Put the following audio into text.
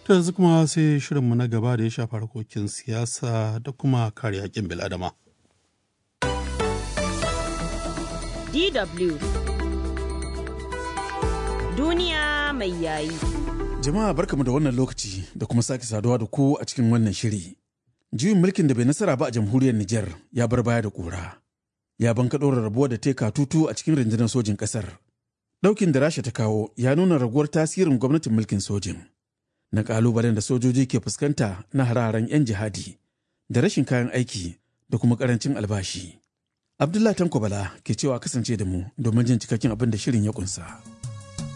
ta yanzu kuma sai shirinmu na gaba da ya shafa harkokin siyasa da kuma kare haƙƙin bil'adama. DW Duniya mai yayi. Jama'a barkamu da wannan lokaci da kuma sake saduwa da ku a cikin wannan shiri. Juyin mulkin da bai nasara ba a jamhuriyar Nijar ya bar baya da ƙura. Ya banka ɗora rabuwa da teka tutu a cikin rundunar sojin ƙasar. Ɗaukin da Rasha ta kawo ya nuna raguwar tasirin gwamnatin mulkin sojin. Na ƙalubalen da sojoji ke fuskanta na hararen 'yan jihadi da rashin kayan aiki da kuma ƙarancin albashi. Abdullah Tanko Bala ke cewa kasance da mu domin jin cikakken abin da shirin ya ƙunsa.